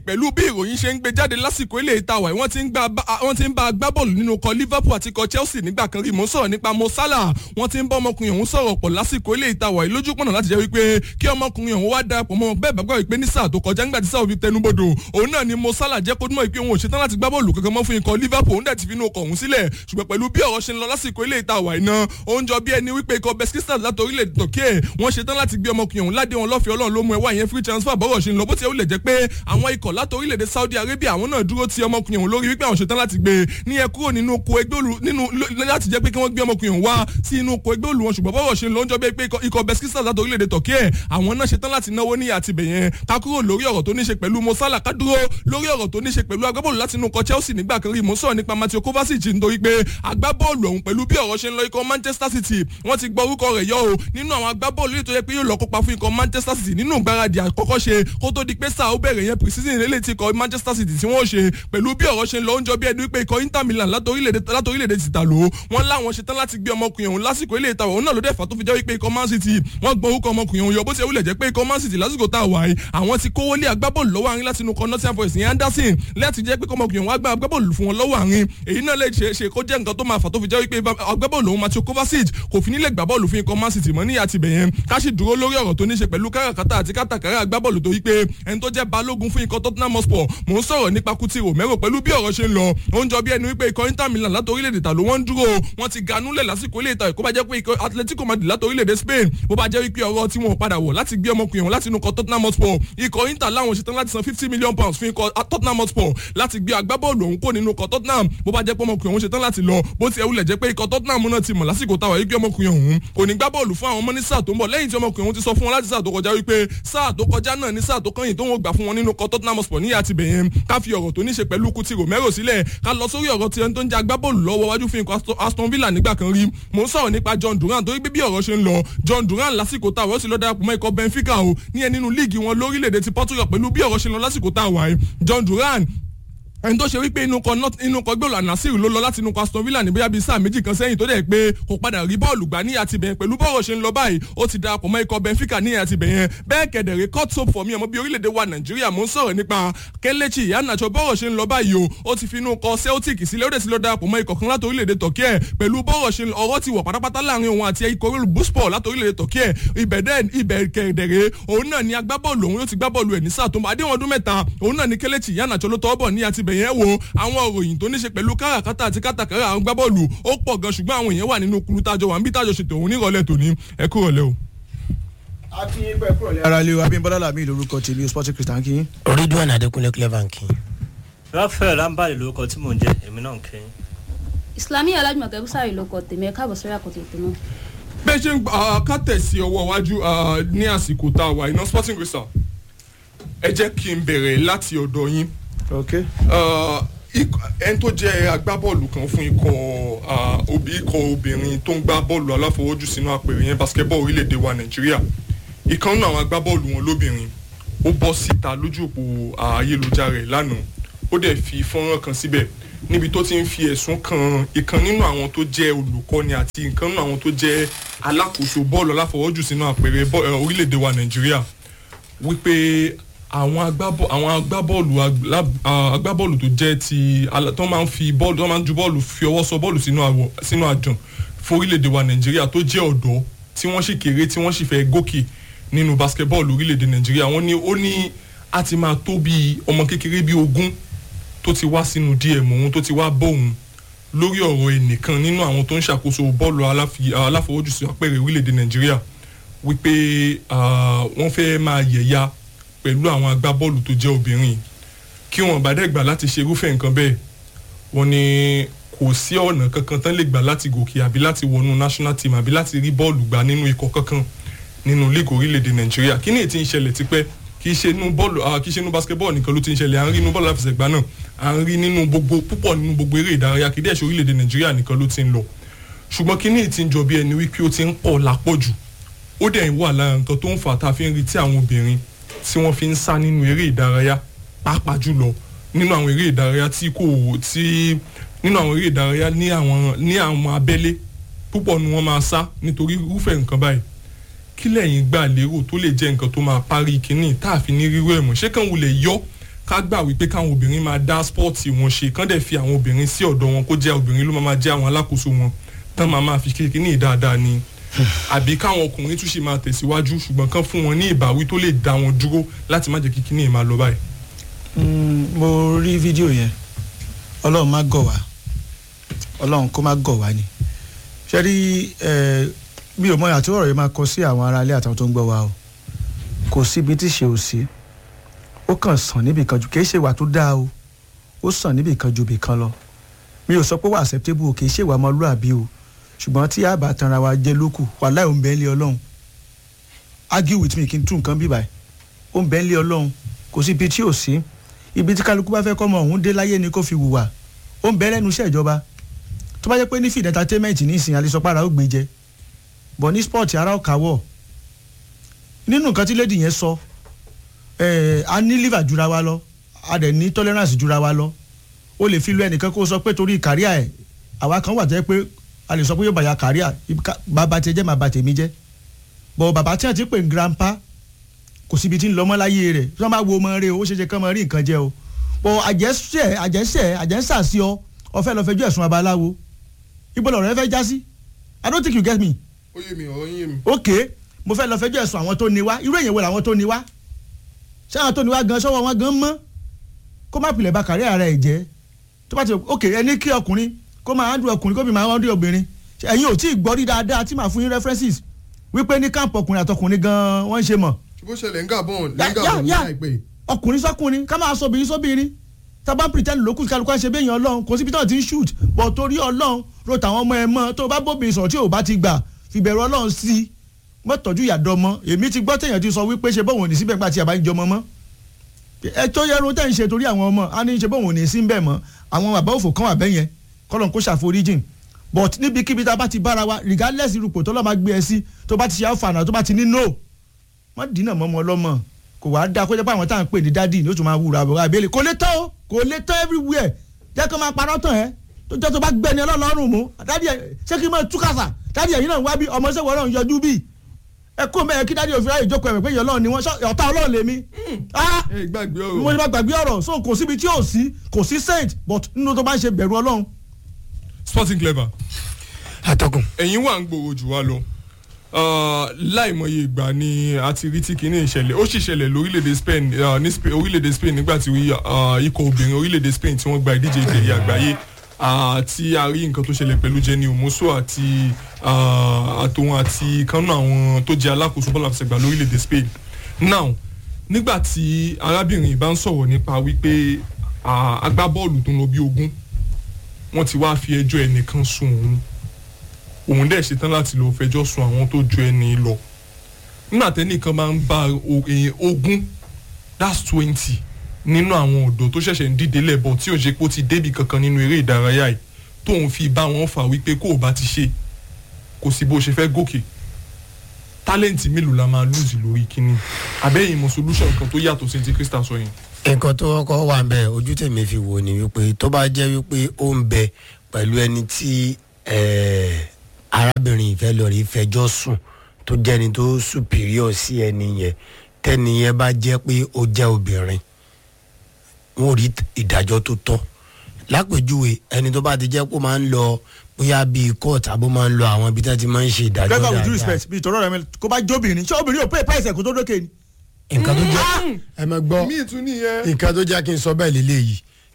pẹ̀lú bí ìròyìn ṣe ń gbé jáde lásìkò ilé ìtawà wọ́n ti ń gba wọ́n ti ń bá agbábọ́ọ̀lù nínú ikọ̀ liverpool àti ikọ̀ chelsea nígbà kan rí mo sọ̀rọ̀ nípa mo salah wọ́n ti ń bá ọmọkùnrin ọ̀hún sọ̀rọ̀ pọ̀ lásìkò ilé ìtawà yìí lójú pọ̀nà láti jẹ́ wípé kí ọmọkùnrin ọ̀hún wá darapọ̀ mọ́ bẹ́ẹ̀ bá gbọ́ wípé ní sáà tó kọjá nígbà tí sáà òbí tẹnubodò òun náà ni mo salah jẹ́ kó dúnmọ̀ ìpé òun ò ṣetán láti gbá bọ́ọ̀lù kankan mọ́ fún ikọ̀ liverpool òun dẹ̀ ti fi inú ọkọ̀ ọ̀hún sílẹ̀ ṣùgbọ́n pẹ̀lú bí ọ̀rọ̀ ṣe ń lọ lásìkò ilé ìtawà iná ó ń jọ bí ẹni wípé ikọ̀ beskista láti orílẹ̀-èdè tọ́kẹ́ wọ́n ṣetán láti gbé ọmọkùnrin ọ̀hún ládé wọn lọ́fẹ̀ẹ́ ọlọ́run ló mú ẹwà yẹn free transfer bọ́rọ̀ ṣe ń lọ bó ti ẹ̀ ó lè jẹ́ pé àwọn ikọ̀ láti orílẹ̀-èdè saudi arabia àwọn náà dúró ti ọmọkùnrin ọ̀hún lórí wípé àwọn ṣetán láti gbé ní ẹ kúrò nínú oko ẹgbẹ́ olù nínú láti jẹ́ pé kí wọ́n gbé ọmọkùnrin ọ̀hún wá sí inú oko ẹgbẹ́ olù wọn ṣùgbọ́n bọ́rọ̀ ṣe ń lọ ń jọ bí pé ikọ̀ beskista láti orílẹ̀-èdè tọ́kẹ́ ẹ̀ àwọn náà ṣetán láti náwó ní àtibẹ̀ yẹn ká kúrò lórí ọ̀rọ̀ tó ní ṣe pẹ̀lú mo sálà ká dúró lórí ọ̀rọ̀ tó ní ṣe pẹ̀lú agbábọ́ọ̀lù láti inú ikọ̀ chelsea nígbà kan rí mo sọ̀rọ̀ nípa matthew kovacic nítorí pé agbábọ́ọ̀lù ọ̀hún pẹ̀lú bí ọ̀rọ̀ ṣe ń lọ ikọ̀ manchester city wọ́n ti gbọ́ orúkọ rẹ̀ yọ o nínú àwọn agbábọ́ọ̀lù yìí tó yẹ pé yóò lọ kópa fún ikọ̀ manchester city nínú ìgbáradì àkọ́kọ́ ṣe kó tó di pé sáà ó bẹ̀rẹ̀ yẹn pre-season lélẹ̀ tí ikọ̀ manchester city tí wọ́n ṣe pẹ̀lú bí ọ̀rọ̀ ṣe ń lọ oúnjẹ bí ẹni wípé ikọ̀ inter milan látòrílẹ̀-èdè ti tà ló wọ́n láwọn ṣetán láti gbé ọmọkùnrin ọ̀hún lásìkò ilé ìtawọ̀ òun náà ló dẹ̀fà tó fi jẹ́ wípé ikọ̀ man city wọ́n gbọ́ orúkọ ọmọkùnrin ọ̀hún yọ bó ti wulẹ̀ jẹ́ pé ikọ̀ man city lásìkò tá a wà yìí àwọn ti kówó lé agbábọ́ọ̀lù lọ́wọ́ àárín láti inú kan nottingham forest ní anderson láti jẹ́ pé ọmọkùnrin ọ̀hún agbá agbábọ́ọ̀lù fún wọn lọ́wọ́ àárín èyí náà lè ṣe é ṣe kó jẹ́ nǹkan tó máa fà tó fi jẹ́ wípé agbábọ́ọ̀lù ọ̀hún matthew kovacic kò fi nílẹ̀ gbá bọ́ọ̀lù fún ikọ̀ man city mọ́ ní àtibẹ̀ yẹn ká sì dúró lórí ọ̀rọ̀ tó ní ṣe pẹ̀lú káràkátà àti kátàkárà agbábọ́ọ̀lù tó wípé ẹni tó jẹ́ balógun fún ikọ̀ tottenham hotspur mò ń sọ̀rọ̀ nípa kuti romero pẹ̀lú bí ọ̀rọ̀ ṣe ń lọ ó ń jọ bí ẹni wípé ikọ̀ inter milan láti orílẹ̀-èdè ta ló wọ́n ń dúró wọ́n ti ganúlẹ̀ lásìkò ilé ìta ìkó bá jẹ́ pé ikọ̀ atletico madrid láti orílẹ̀-èdè spain bó bá jẹ́ wípé ọ̀rọ̀ tí wọ́n padà wọ̀ láti gbé ọmọkùnrin wọn láti inú ikọ̀ tottenham hotspur ikọ̀ inter láwọn ṣetán láti san fifty million pounds fún ikọ̀ tottenham hotspur láti gbé agbábọ́ọ̀lù ọ̀hún kó nínú ikọ̀ tottenham bó bá jẹ́ pé ọmọkùnrin ọ̀hún ṣetán láti lọ bó ti ẹ̀wulẹ̀ jẹ́ pé ikọ̀ tottenham náà ti mọ̀ lásìkò táwa yìí gbé ọmọkùnrin ọ̀hún kò ní gbá bọ́ọ̀lù fún àwọn ọmọ ní sáà tó ń bọ̀ lẹ́yìn tí ọmọkùnrin ọ̀hún ti sọ fún wọn láti sáà tó kọjá wípé sáà tó kọjá náà ní sáà tó kẹ́yìn tó ń gbà fún wọn nínú ikọ̀ tottenham hotspur ní àti bẹ̀yẹn ká fi ọ̀rọ̀ tó ní ṣe pẹ̀lú kuti romero sílẹ̀ ká lọ sórí ọ̀rọ̀ tí ẹni tó ń jẹ́ agbábọ́ọ̀lù lọ́wọ́ wájú fún ikọ̀ aston villa nígbà kan rí mò ń sọ̀rọ̀ nípa john duran torí bí ọ̀rọ̀ ṣe ń lọ john duran lásìkò táwọn sì lọ darapọ̀ mọ́ ikọ̀ benfica o ní ẹ nínú líìgì wọn lórílẹ̀‐èdè ti portugal pẹ̀lú bí ọ̀rọ̀ ṣe ń lọ lásìkò táwọn ẹ̀ john duran ẹni tó ṣe wípé inú kan inú kan gbọ́dọ̀ ànásìrì ló lọ láti inú kan aston villa ní bóyá bíi sáà méjì kan sẹ́yìn tó dẹ̀ pé kò padà rí bọ́ọ̀lù gbà ní àtibẹ̀ pẹ̀lú bọ́ọ̀rọ̀ ṣe ń lọ báyìí ó ti darapọ̀ mọ́ ikọ̀ benfica ní àtibẹ̀ yẹn bẹ́ẹ̀ kẹ̀dẹ̀rẹ̀ cut soap for me ọmọ bíi orílẹ̀-èdè wa nàìjíríà mò ń sọ̀rọ̀ nípa kelechi iheanacho bọ́ọ̀rọ̀ ṣe ń lọ báyìí o ó ti fi inú kọ celtic sílẹ̀ ó dẹ̀ ti lọ darapọ̀ mọ́ ikọ̀ kan láti orílẹ̀-èdè turkey ẹ̀ pẹ̀lú bọ́ọ̀rọ̀ ṣe ọ̀rọ̀ ti wọ̀ pátápátá láàrin òun àti ikọ̀ orílẹ̀ busport láti orílẹ̀-èdè turkey ẹ̀ ibẹ̀ dẹ̀ ibẹ̀ kẹ̀dẹ̀rẹ̀ òun náà ni agbábọ́ọ̀lù òun yóò ti gbábọ́ọ̀lù ẹ̀ ní sáà tó ń bọ̀ adéwọ̀n ọdún mẹ́ta òun náà ni kelechi iheanacho ló tọ́ bọ̀ ní àtibẹ̀ yẹn wo àwọn òròyìn tó ní ṣe pẹ̀lú káràkátà àti kátàkárà àwọn gbábọ́ọ̀lù ó pọ̀ gan ṣùgbọ́n àwọn èèyàn wà nínú kulu tájọ wà ń bí tájọ ṣètò òun nírọ̀lẹ́ tòní ẹ kú rọ̀lẹ́ o. a kí yín pẹ́ kúrọ̀lẹ́ ara lé o abímbọ́lá làmì lórúkọ tèmi sporting christian kí. ridwan adekunle clever kí. rafael rambali lórúkọ tí mò ń jẹ èmi náà ń kẹyìn. islamiyah alájùmọ̀kẹ́ bùsàrì ló kọ tèmi ẹ̀ káàbọ̀ sórí àkótó ètò náà. bẹ́ẹ̀ ṣe ń ká tẹ̀sí ọwọ́ iwájú ní àsìkò tá a wà iná sporting christian ẹ jẹ́ kí n bẹ̀rẹ̀ láti ọ̀dọ̀ yín ok ẹni tó jẹ́ agbábọ́ọ̀lù kan fún ikọ̀ òbí ikọ̀ obìnrin tó ń gbá bọ́ọ̀lù aláfọwọ́jù sínú àpèrè yẹn basketball orílẹ̀-èdè wa nàìjíríà ìkan nínú àwọn agbábọ́ọ̀lù wọn lóbìnrin ó bọ́ síta lójú òpó ayélujára ẹ̀ lánàá ó dẹ̀ fi fọ́nrán kan síbẹ̀ níbi tó ti ń fi ẹ̀sùn kan ìkan nínú àwọn tó jẹ́ olùkọ́ni àti ìkan nínú àwọn tó jẹ́ alákòóso bọ́ọ̀lù aláfọwọ́jù sínú àpèrè orílẹ̀-èdè wa nàìjíríà wípé àwọn agbábọ́ àwọn agbábọ́ọ̀lù agbábọ́ọ̀lù tó jẹ́ ti tó máa ń fi bọ́ọ̀lù tó máa ń ju bọ́ọ̀lù fi ọwọ́ sọ bọ́ọ̀lù sínú àwọ̀ sínú àjàn fún orílẹ̀-èdè wa nàìjíríà tó jẹ́ ọ̀dọ́ tí wọ́n sì kéré tí wọ́n sì fẹ́ gòkè nínú basketball orílẹ̀-èdè nàìjíríà wọ́n ní ó ní a ti máa tó bí ọmọ kékeré bí ogún tó ti wá sínú dm òun tó ti wá bóun lórí ọ̀rọ̀ ẹnìkan nínú àwọn tó ń ṣàkóso bọ́ọ̀lù aláfọwọ́jù sí apẹ̀rẹ̀ orílẹ̀-èdè nàìjíríà wípé wọ́n fẹ́ máa yẹ̀ya pẹ̀lú àwọn agbábọ́ọ̀lù tó jẹ́ obìnrin kí wọ́n bá dẹ́gbà láti ṣe irúfẹ́ nǹkan bẹ́ẹ̀ wọ́n ní kò sí ọ̀nà kankan tán lè gbà láti gòkè àbí láti wọnú national team àbí láti rí bọ́ọ̀lù gbà nínú ikọ̀ kankan nínú league orílẹ̀-èdè nàìjíríà kí ni èyí ti ń ṣẹlẹ̀ tipẹ́ kì í ṣe inú bọ́ọ̀lù kì í ṣe inú basketball nìkan ló ti ń ṣẹlẹ̀ à ń rí inú bọ́ọ̀lù àfẹsẹ̀gbá náà à ń rí nínú gbogbo púpọ̀ nínú gbogbo eré ìdárayá kì í dẹ̀ ṣe orílẹ̀-èdè nàìjíríà nìkan ló ti ń lọ ṣùgbọ́n kí ni èyí ti ń jọ bí ẹni wípé ó ti ń pọ̀ lápọ̀jù ó dẹ̀ ń wà lára nǹkan tó ń fà tá a fi ń rí tí àwọn obìnrin tí wọ́n fi ń sá nínú eré ìdárayá pàápàá jùlọ nínú àwọn eré ìdárayá tí kò tí nínú àwọn eré ìdárayá ní àwọn ní àwọn abẹ́lé púpọ̀ ni wọ́n máa sá nítorí irúfẹ́ nǹkan báyìí kí lẹ́yìn gbà lérò tó lè jẹ́ nǹkan tó máa parí kínní tá a fi ní rírú ẹ̀ mọ̀ ṣé kàn wulẹ̀ yọ ká gbà wípé káwọn obìnrin máa dá spọ́ọ̀tì wọn ṣe kán dẹ̀ fi àwọn obìnrin sí ọ̀dọ̀ wọn kó jẹ́ obìnrin ló máa máa jẹ́ àwọn alákòóso wọn tán máa máa fi kékeré ní dáadáa ni àbí káwọn ọkùnrin tún ṣe máa tẹ̀síwájú ṣùgbọ́n kán fún wọn ní ìbáwí tó lè dá wọn dúró láti má jẹ́ kí kíní yẹn máa lọ báyìí. Mm, mo rí fídíò yẹn ọlọ́run má gọ̀ wá ọlọ́run kó má gọ̀ wá ni ṣe rí ẹ bí o mọ àti ọ̀rọ̀ yẹn máa kọ sí àwọn aráalé àtàwọn tó ń gbọ́ wa o kò síbi tí ṣe ò sí ó kàn sàn níbì kan jù kì í ṣe ìwà tó dáa o ó sàn níbì kan ju ibì kan lọ mi ò sọ pé wà acceptable o kì í ṣe ìwà ọmọlúàbí o ṣùgbọ́n tí a bá tanra wa jẹ́ lókù wàláì ò ń bẹ́ẹ̀ lé ọlọ́run argue with me kí n tún nǹkan bí báyìí ó ń bẹ́ẹ̀ lé ọlọ́run kò sí ibi tí ò sí ibi tí kálukú bá fẹ́ kọ́ ọmọ ọ̀hún dé láyé ni kó fi hùwà ó ń bẹ́ẹ̀ lẹ́nu iṣẹ́ ìjọba tó bá jẹ́ pé ní feed entertainment nísìnyí alẹ́sọpára ó gbé jẹ bọ̀ ní sport ara ó kàwọ̀ nínú nǹkan tí lady yẹn sọ ẹ̀ a ní liver jura wa lọ a dẹ̀ ní tolerance jura wa lọ ó lè fi lu ẹnìkan kó sọ pé torí kàríà ẹ̀ àwa kan wà tẹ́ pé a lè sọ pé yóò bàyà kàríà bàbá tiẹ̀ jẹ́ bàbá tèmi jẹ́ bọ̀ bàbá tí wọ́n ti pè ní grandpa kò síbi tí ń lọ mọ́ láyé rẹ̀ tí wọ́n bá wo ọmọ rẹ̀ ó ṣeé ṣe kán mọ́ rí nǹkan jẹ o bọ̀ àjẹsẹ̀ àjẹsẹ̀ àjẹsà sí ọ ọfẹ́ lọ fẹjọ́ ẹ̀sùn abaláwo ibo lọ̀rọ̀ ẹ fẹ́ já sí i don't think you get me. ó yé mi ọ̀rọ̀ yé mi. ok mo fẹ́ lọ fẹjọ́ ẹ̀sùn àwọn tó ní wá irú èyàn wo làwọn tó ní wá ṣé àwọn tó ní wá gan sọ́wọ́ wọn gan mọ́ kó má pilẹ̀ ba kàrí ara ẹ̀ jẹ́ tó bá ti ok ẹni kí ọkùnrin kó máa handle ọkùnrin kó bí máa handle obìnrin ẹ̀yin ò tí ì gbọ́ rí dáadáa tí màá fún yín references wípé ní káàpù ọkùnrin àtọkùnrin gan wọ́n ń ṣe mọ̀ bó ṣẹlẹ̀ ń gàbọ̀n Ya- ya- ya. ọkùnrin sọkùnrin ká máa sọbìnrin sóbìnrin tábà pretend lókùn kálukú ṣe béèyàn ọlọ́run kò síbi tí wọ́n ti ń shoot bọ̀ torí ọlọ́run ro tàwọn ọmọ ẹ mọ́ tó o bá bóbìnrin sọ̀rọ̀ tí o bá ti gbà fìbẹ̀rù ọlọ́run sí i mọ́tọ́jú ìyàdọ́ mọ́ èmi ti gbọ́ téèyàn ti sọ wípé ṣe bóun ò ní síbẹ̀ nígbà tí a bá ń jọmọ mọ́ ẹ tó yẹ ro tẹ́ ń ṣe torí àwọn ọmọ á ní ṣe bóun ò ní sí bẹ́ẹ̀ mọ́ àwọn bàbá òfò kan wà bẹ́ẹ̀ yẹn kọ́lọ́n kó ṣàforíjìn but níbikíbi tá a bá ti bára wa regardless irúpò tó lọ́ọ́ máa gbé ẹ sí tó bá ti ṣe àfààná tó bá ti ní no wọ́n dínà mọ́ ọmọ ọlọ́mọ kò wá dáa kó jẹ́ pé àwọn tá à ń pè ní dádì ní ó tún máa wúra àbúrò àbẹ́lẹ̀ kò lè tán o kò lè tán everywhere jẹ́ kó máa parọ́ tán ẹ́ tó jẹ́ tó bá gbẹ́ni ọlọ́run mú dádì ẹ̀ ṣé kí n máa túkàsà dádì ẹ̀yin náà wá bí ọmọ ṣẹ́wọ̀ ọlọ́run yọjú bí ẹ kó mẹ́ẹ̀ kí dádì òfin ráyè jókòó ẹ̀mẹ̀ pé ìyẹn ọlọ́run ni wọ́n ṣọ́- ọ̀tá ọlọ́run lèmi ah ẹ gbàgbé mo ọ̀rọ̀ ní bá gbàgbé ọ̀rọ̀ so kò síbi tí ò sí kò sí saint but nínú tó bá ń ṣe bẹ̀rù ọlọ́run sporting clever atọ́kùn ẹ̀yin wà ń gbòòrò jù wá lọ Ah, láìmọye ìgbà ni a ti rí tí kinní ìṣẹ̀lẹ̀ ó sì ṣẹlẹ̀ lórílẹ̀‐èdè Spain ah, ní Spa- orílẹ̀‐èdè Spain nígbà tí ah, ikọ̀ obìnrin orílẹ̀‐èdè Spain tí wọ́n gba ìdíje ìfẹ̀yẹ àgbáyé ah, tí a rí nǹkan tó ṣẹlẹ̀ pẹ̀lú Jenny Omoso àti ah, àtòun àti kanú àwọn tó jẹ́ alákòóso bọ́ọ̀lù àfẹsẹ̀gbá lórílẹ̀‐èdè Spain now nígbà tí arábìnrin bá ń sọ̀rọ̀ nípa wípé ah, agbábọ́ọ̀lù tó ń lọ bí ogún wọ́n ti wá fi ẹjọ́ ẹnìkan sùn òun òun dẹ̀ ṣetán láti lọ fẹjọ́ sun àwọn tó ju ẹni lọ nígbà tẹ́nìkan máa ń bá o- èèyàn ogún that's twenty nínú àwọn ọ̀dọ́ tó ṣẹ̀ṣẹ̀ ń dìde lẹ́bọ̀ tí ò ṣe pé ó ti débì kankan nínú eré ìdárayá yìí tóun fi bá wọn fà wípé kó o bá ti ṣe kò sí bó ṣe fẹ́ gòkè tálẹ́ǹtì mélòó la máa lùzì lórí kínní abẹ́yìn mọ̀ solution kan tó yàtọ̀ sí ti Crystal sọ yẹn. nǹkan tó kọ́ wà ń bẹ̀ ojú tèmi fi wò ni wípé tó bá jẹ́ wípé ó ń bẹ pẹ̀lú ẹni tí eh, arábìnrin ìfẹ́ lọ rí fẹjọ́ sùn tó jẹ́ni tó superior sí ẹni yẹn tẹ́ni yẹn bá jẹ́ pé ó jẹ́ obìnrin wọn ò rí ìdájọ́ tó tọ́ lápèjúwe ẹni tó bá ti jẹ́ pé ó máa ń lọ bóyá bíi court àbó máa ń lọ àwọn ibi tí wọ́n ti máa ń ṣe ìdájọ́ driver with due dáadáa respect bí ìtọ́rọ̀ rẹ mi kó bá jóbìnrin ṣé obìnrin ò pay price ẹ̀ kó tó dókè ni. nǹkan tó jẹ́ ẹ mọ̀ gbọ́ míì tún nìyẹn. nǹkan tó jẹ́ kí n sọ bẹ́ẹ̀ lélẹ́yìí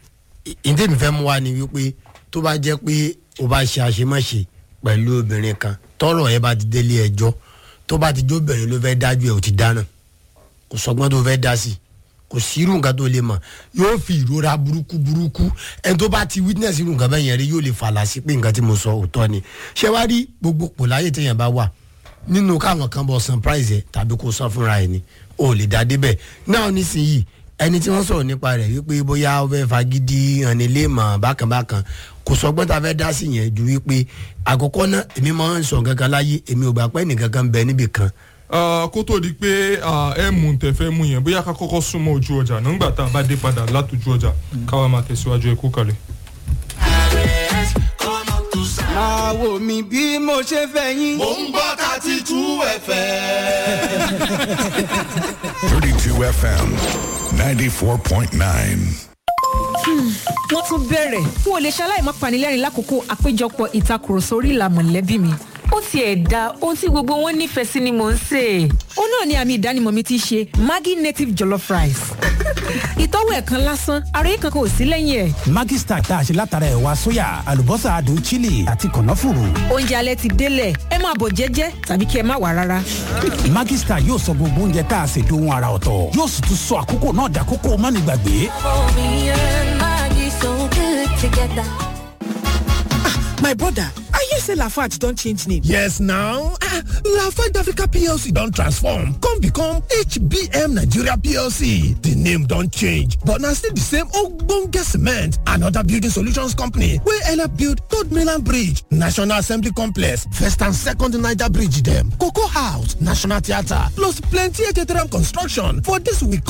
ìdí mi fẹ́ mú wa ni wípé tó bá jẹ́ pé o bá ṣe àṣemáṣe pẹ̀lú obìnrin kan tọrọ ẹ bá ti délé ẹjọ́ tó bá ti jóbìnrin ló fẹ́ dájú ẹ ò ti dáná kò sọgbọ́n tó fẹ́ dá sí kò sí irú nǹkan tó lè mọ̀ yóò fi ìrora burúkú burúkú ẹni tó bá ti witness irú nǹkan bẹ́ẹ̀ yẹn rí yóò lè fàlà sí pé nǹkan tí mo sọ òótọ́ ni ṣé wá rí gbogbo pò láyé téèyàn bá wà nínú káwọn kan bọ surprise ẹ tàbí kó sọ fúnra ẹ ni o lè dá débẹ̀ náà nísìnyí ẹni tí wọ́n sọ̀rọ̀ nípa rẹ̀ wípé bóyá ó fẹ́ fagídí hànilẹ́mọ̀ bákànbákan kò sọgbọ́n tá a fẹ́ dá sí yẹn ju wípé àkọ́kọ́ náà èmi máa ń sọ kankan láyé èmi ò gbà pé nìkan kan bẹ níbì kan Ah, kó tó di pé ah, ẹ mú un tẹ̀fẹ́ mú yẹn bóyá ká kọ́kọ́ súnmọ́ ojú ọjà nígbà tá a bá dé padà látòjú ọjà káwa máa tẹ̀síwájú ẹ kó kalẹ̀. máa wò mí bí mo ṣe fẹ́ yín. mò ń gbọ́ thirty two fm. 32 FM 94.9. wọ́n tún bẹ̀rẹ̀ n ò lè ṣaláì má panilẹ́rìn lákòókò àpéjọpọ̀ ìtakùrọ̀sọ orí ìlà mọ̀lẹ́bí mi. ó tiẹ̀ da ohun tí gbogbo wọn nífẹ̀ẹ́ sí ni mò ń sè é. ó náà ni àmì ìdánimọ̀ mi ti ṣe maggi native jollof rice. ìtọ́wò ẹ̀ kan lásán àròyé kankan ò sí lẹ́yìn ẹ̀. Maggi Star tá a ṣe látara ẹ̀wà sóyà àlùbọ́sà adùn chili àti kànáfùrù. oúnjẹ alẹ́ ti délẹ̀ ẹ máa bọ̀ jẹ́jẹ́ tàbí kí ẹ má wà rárá. Maggi Star yóò sọ gbogbo oúnjẹ tá a ṣe dohun ara ọ̀tọ̀ yóò sì tún sọ àkókò náà dàkókò mánigbàgbé. My brother, I hear say Lafarge don change name. Yes now, ah, Lafarge Africa PLC don transform come become HBM Nigeria PLC. The name don change but na still the same ogbonge cement and other building solutions company wey help build Third Mainland Bridge, National Assembly Complex, First and Second Niger Bridge dem, Cocoa House, National Theatre plus plenty Ejeteram construction for this week